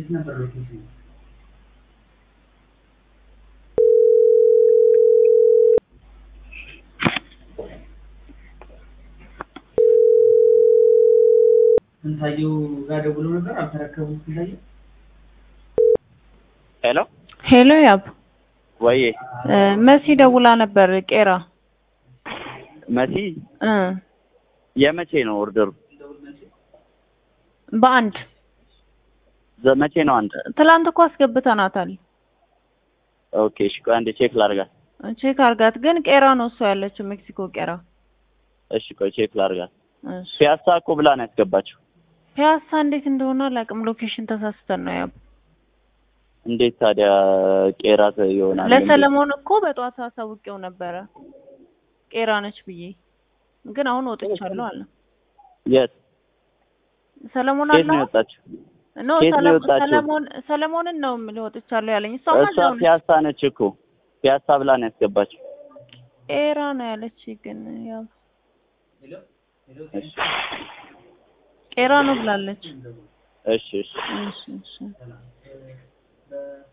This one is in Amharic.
ነበር ሎኬሽኑ? ስንታየው ጋር ደውሎ ነበር አልተረከቡም። ስንታየው ሄሎ ሄሎ ያብ ወይ እ መሲ ደውላ ነበር ቄራ መሲ እ የመቼ ነው ኦርደሩ? በአንድ ዘ- መቼ ነው አንድ? ትላንት እኮ አስገብተናታል። ኦኬ እሺ፣ ቆይ አንዴ ቼክ ላድርጋት። ቼክ አርጋት። ግን ቄራ ነው እሷ ያለችው ሜክሲኮ ቄራ። እሺ ቆይ ቼክ ላድርጋት። እሺ ፒያሳ እኮ ብላ ነው ያስገባችው። ፒያሳ እንዴት እንደሆነ አላውቅም። ሎኬሽን ተሳስተን ነው ያብ። እንዴት ታዲያ ቄራ ተ- ይሆናል? ለሰለሞን እኮ በጠዋት አሳውቄው ነበረ ቄራ ነች ብዬ፣ ግን አሁን ወጥቻለሁ አለ የት ሰለሞን ኬት አለ ነው የወጣችው? ኖ ከየት ነው ሰለሞን የወጣችው? ሰለሞን ሰለሞንን ነው የምልህ ወጥቻለሁ ያለኝ። እሷማ እሷ እዛው ነች። ፒያሳ ነች እኮ ፒያሳ ብላ ነው ያስገባችው። ቄራ ነው ያለች። ግን ያው እሺ ቄራ ነው ብላለች። እሺ እሺ እሺ እሺ